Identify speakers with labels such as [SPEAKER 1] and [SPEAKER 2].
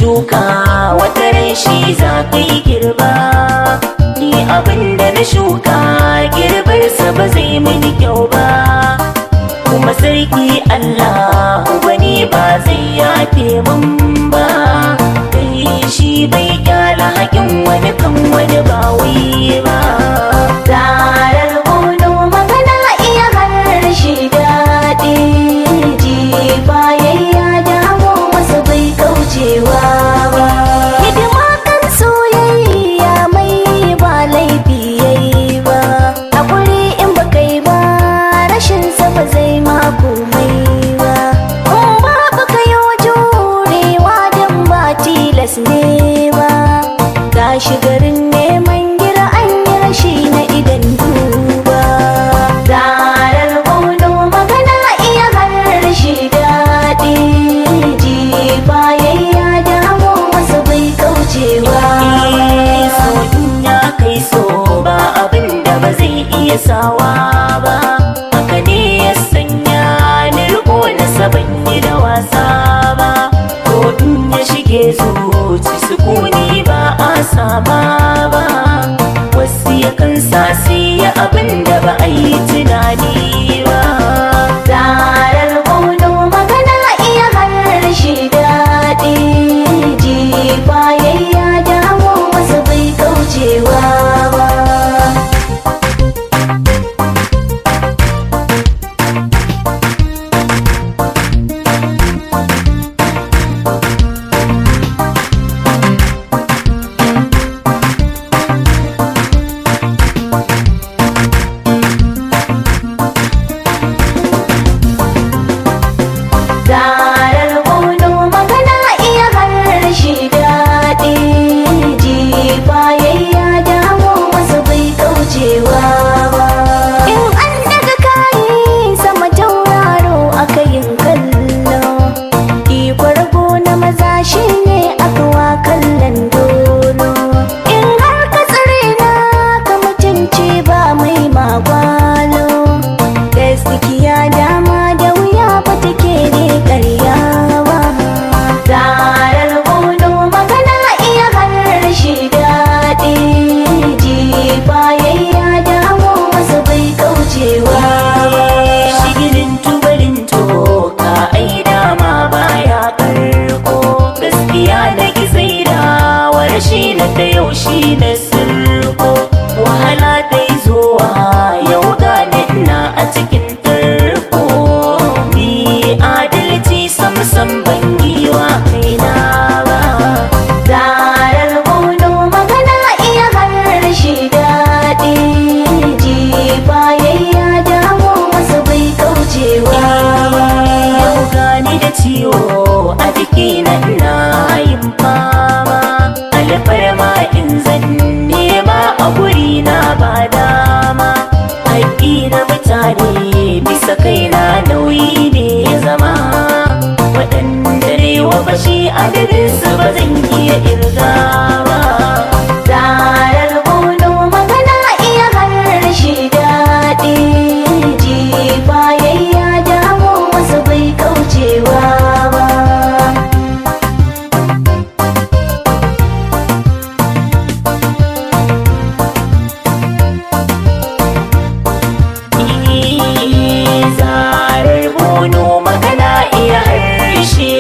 [SPEAKER 1] shuka wata ran shi za ka yi girba ni abin da na shuka girbarsa ba zai mini kyau ba kuma sarki Allah wani ba zai yafe min ba kai shi bai kyala hakin wani kan wani ba wai ba
[SPEAKER 2] Zarar bono magana iya harshe daɗi ji bayayya damu masa bai kaucewa ba. Hidima kan soyayya mai ba laifi yayi ba. Hakuri in ba kai ba rashin sa ba zai ma komai ba. In ba ba ka yi jurewa don ba tilas ne ba. Gashi garin neman gira an yi rashi na idan duba. Zarar bono magana iya harshe daɗi ji bayayya damu masa bai kaucewa.
[SPEAKER 1] Eh, so in ya kai so ba abin da ba zai iya sawa ba haka ne ya sanya ni riko na saban yi da wasa ba ko in ya shige zuci sukuni ba a sama ba wasu yakan sa su yi abin da ba a yi tunani ba
[SPEAKER 2] Zarar bono magana iya harshe daɗi ji bayayya damu masa bai kaucewa ba. Zarar bono magana iya harshe daɗi ji bayayya damu masa bai kaucewa ba. In an daga kayi sama tauraro aka yin kallo, ikon rago na maza shi ne aka wa kallon dolo. In har ka tsare na ka mutunci ba mai magwalo, gaskiya dama da wuya ba take ne karya ba. Zarar bono magana iya harshe daɗi ji bayayya damu masa bai kaucewa ba.
[SPEAKER 1] shigirin tubalin toka ai dama baya karko gaskiya da gizai da shi na ta yau shi na sirko wahala dai zuwa yau gane ina a cikin tarko ni adalci sam sam ban yi wa kaina ba
[SPEAKER 2] Zarar bono magana iya harshe daɗi ji bayayya damu masa bai kaucewa ba.
[SPEAKER 1] Yau gani da ciwo a jikina ina yin fama alfarma in zan nema a guri na ba dama haƙƙi na mutane bisa kaina nauyi ne ya zama waɗanda ne wa bashi adadin su ba zan iya irga ba
[SPEAKER 2] Zarar bono magana iya harshe daɗi ji bayayya damu masa bai kaucewa ba.
[SPEAKER 1] zarar bono magana iya harshe